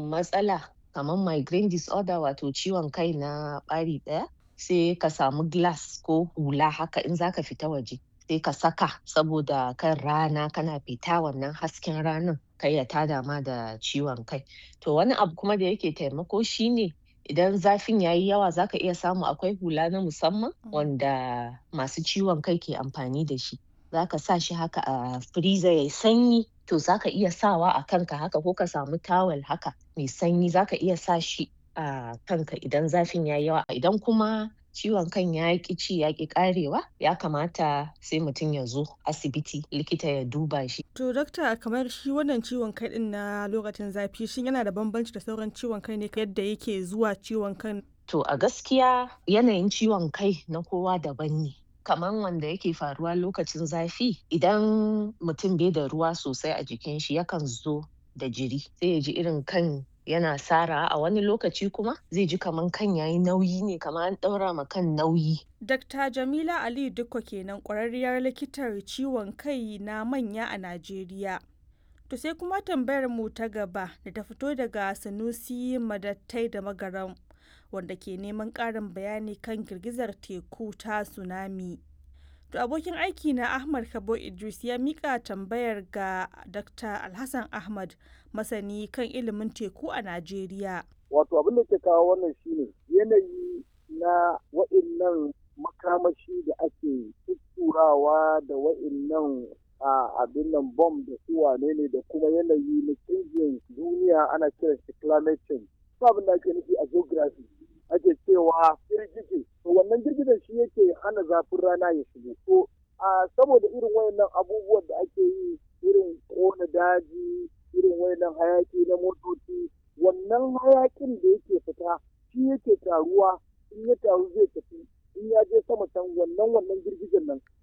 matsala kamar migraine disorder wato ciwon kai na ɓari ɗaya sai ka samu glass ko hula haka in zaka fita waje sai ka saka saboda kan rana kana fita wannan hasken ranan kar ya tada ma da ciwon kai to wani abu kuma da yake taimako shine idan zafin yayi yawa zaka iya samu akwai hula na musamman wanda masu ciwon kai ke amfani da shi zaka sa shi haka a freezer yayi sanyi to zaka iya sawa a kanka haka ko ka samu towel haka mai sanyi zaka iya sa shi a kanka idan zafin yayi yawa idan kuma ciwon kan ya ƙi ci ya ƙi ƙarewa ya kamata sai mutum ya zo asibiti likita ya duba shi. To dokta kamar shi wannan ciwon kai ɗin na lokacin zafi shin yana da bambanci da sauran ciwon kai ne yadda yake zuwa ciwon kan? To a gaskiya yanayin ciwon kai na kowa daban ne. Kamar wanda yake faruwa lokacin zafi idan mutum bai da ruwa sosai a jikin shi yakan zo da jiri sai ya ji irin kan yana sara a wani lokaci kuma zai ji kaman kan yayi nauyi ne kamar an ɗaura ma kan nauyi. Dr. Jamila Aliyu Dikko kenan ƙwararriyar likitar ciwon kai na manya a Najeriya. To sai kuma tambayar mu ta gaba da ta fito daga Sanusi Madattai da Magaram wanda ke neman ƙarin bayani kan girgizar teku ta tsunami. To abokin aiki na Ahmad Kabo Idris ya mika tambayar ga Dr. Alhassan Ahmad masani kan ilimin teku a Najeriya. Wato abin da ke kawo wannan shine yanayi na wa'innan makamashi da ake tutturawa da wa'innan a abin nan bom da su wane ne da kuma yanayi na canjin duniya ana kiran shi climate change. Abin da ake nufi a geography ake cewa girgije to wannan girgijen shi yake hana zafin rana ya shigo to a saboda irin wayannan abubuwan da ake yi irin kona daji irin wayannan hayaki na motoci wannan hayakin da yake fita shi yake taruwa in ya taru zai tafi in ya je sama can wannan wannan girgijen nan